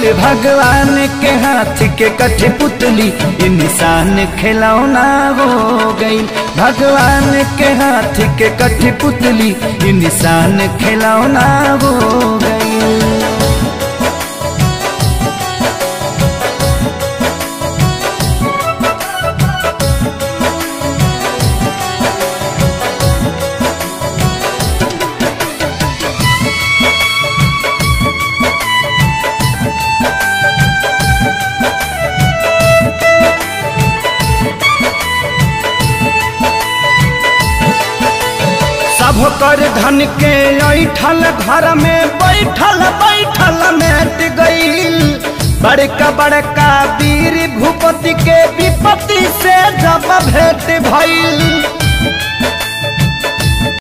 गईल भगवान के हाथ के कठी पुतली ये निशान खिलौना हो गईल भगवान के हाथ के कठी पुतली ये निशान खिलौना हो गईल सब कर धन के ऐठल घर में बैठल बैठल मेट गईल बड़का बड़का वीर भूपति के विपत्ति से जब भेंट भइल